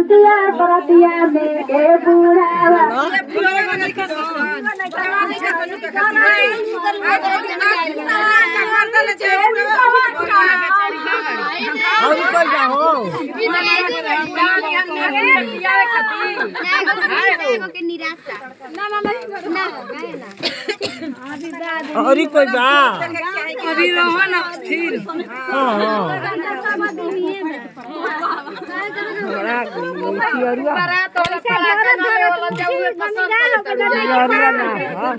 खुशिया बरतिया में के बुढ़ावा और कोई जा हो और कोई बा अभी रहो ना फिर हां हां जरूर ना हाँ।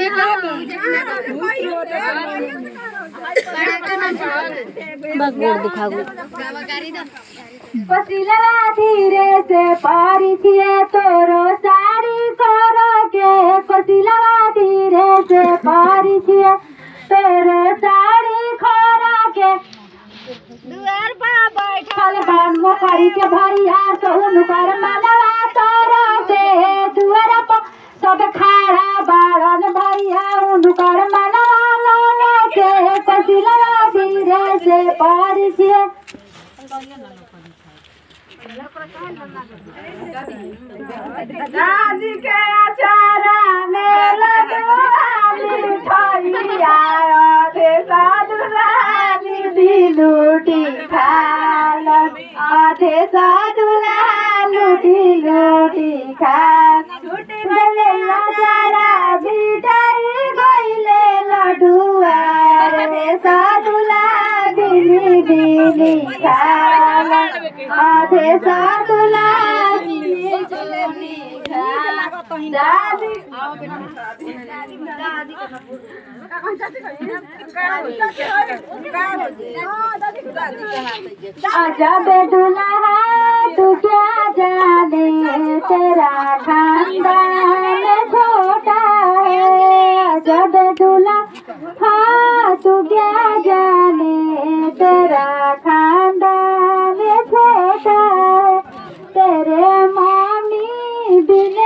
पसीला धीरे से पारी थिए तोरो साड़ी करो के पसीला धीरे से पारी थिए तोरो साड़ी खोरा के दुआर पर बैठल बान मोकरी के भैया सोहन कर मनवा तोरो से दुआर पर सब खाड़ा बाड़न भैया उनकर मनवा लोने के पसीला धीरे से पारी थिए दादी के अचारा में लगवाली ठोइया आधे साधु रानी दिलूटी खाल आधे साधु लूटी लूटी खाल लूटी बेले अचारा झिटाई गइले लडुआ रे साधु दिली दिली खाल आधे साधु दिली दिली खाल दादी आजा बेदुल्हा तू क्या जाने तेरा खानदान छोटा है आजा बेदुल्हा हाँ तू क्या जाने तेरा खानदान छोटा है तेरे मामी बिने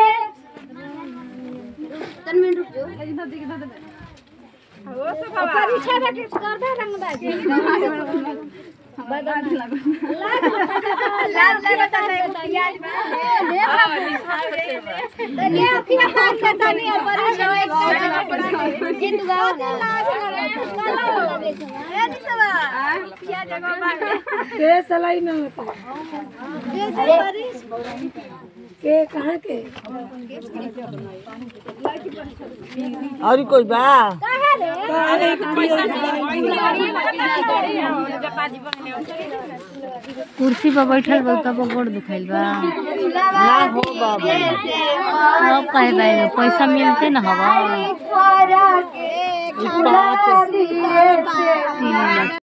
के सलाई में होता के कहाँ के और कोई बा कुर्सी पर बैठल बा तब गोड़ दुखाइल बा ना हो बाबू अब कहे बा पैसा मिलते न हवा के पाँच दिए से तीन लाख